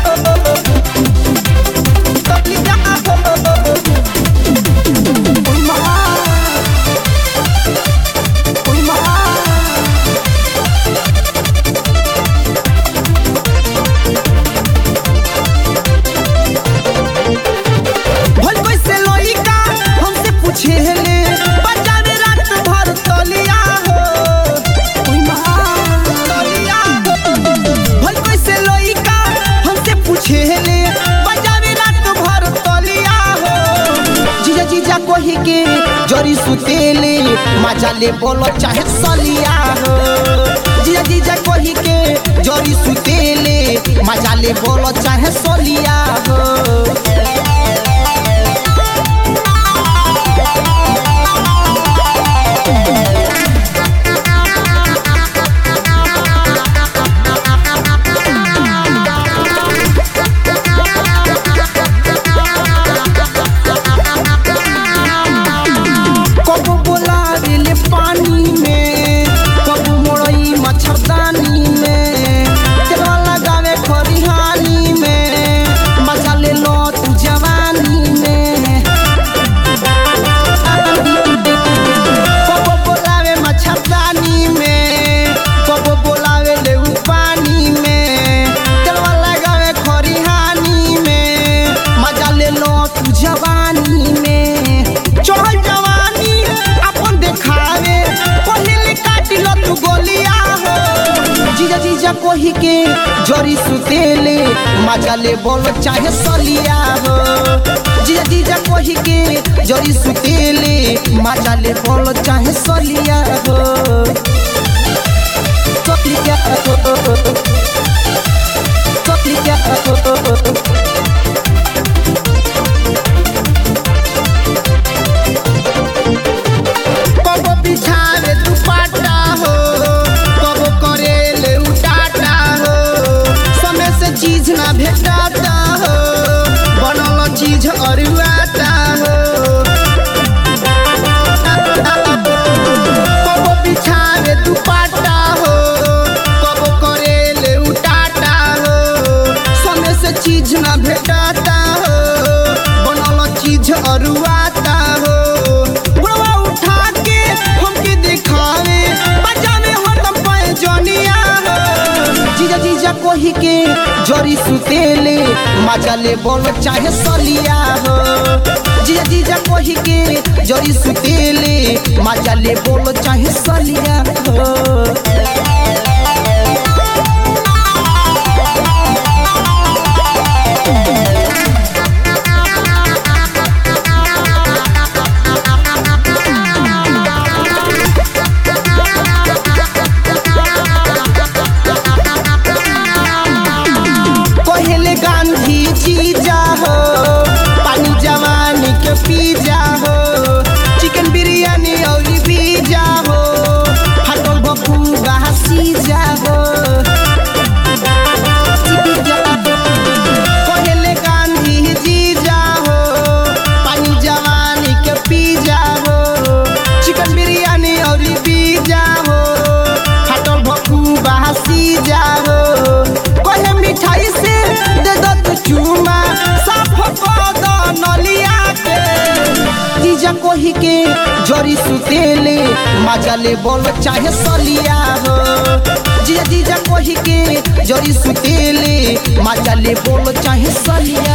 तलिया हो ओई माँ ओई माँ भल कैसे लइका हमसे पूछे ले बजावे रात भर तलिया हो ओई माँ तलिया हो भल कैसे लइका हमसे पूछे ले बजावे रात भर तलिया हो जीजा जीजा कही के जरी सुतेले मजा ले बोलो चाहे सलिया हो जीजा जीजा कही के जरी सुतेले मजा ले बोलो चाहे सलिया हो कब बोलावे ले पानी में कब मोड़ई मच्छरदानी में तेरा लगावे खरिहानी में मजा ले लो तू जवानी में कब बोलावे मच्छरदानी में कब बोलावे ले उ पानी में तेरा लगावे खरिहानी में मजा ले लो तू जवानी में चढ़ल जवानी अपन देखावे पहिले काटी लो तू गोलिया हो जीजा जीजा कोही के जरी सुतेले मजा ले बोल चाहे सलिया हो जीजा जीजा कोही के जरी सुतेले मजा ले बोल चाहे सलिया हो सलिया हो सलिया हो कब बिछावे दुपट्टा हो कब करेले उटाटा हो समय से चीज ना भेटाता हो बनल चीज अरुआता हो कब बिछावे दुपट्टा हो कब करेले उटाटा हो समय से चीज ना भेटाता हो बनल चीज अरुआता हो बुढ़वा उठा के हमके दिखावे बजावे हरदम पैजनिया हो जीजा जीजा कोही के जरी सुतेले मजा ले बोल चाहे सलिया हो जीजा जीजा कोही के जरी सुतेले मजा ले बोल चाहे सलिया हो कहले गांधी जी जा हो पानी जवानी के पी जा हो चिकन बिरयानी और पिज्जा हो हटल बपू गासी जा हो कहले गांधी जी जा हो पानी जवानी के पी जा हो चिकन बिरयानी और पिज्जा हो हटल भक्कू बासी जा हो कहे मिठाई से दे दो तू चूमा साफ कर दो नलिया के जीजा कोही के जरी सुतेले मजा ले बोल चाहे सलिया हो जीजा जीजा कोही के जरी सुतेले मजा ले बोल चाहे सलिया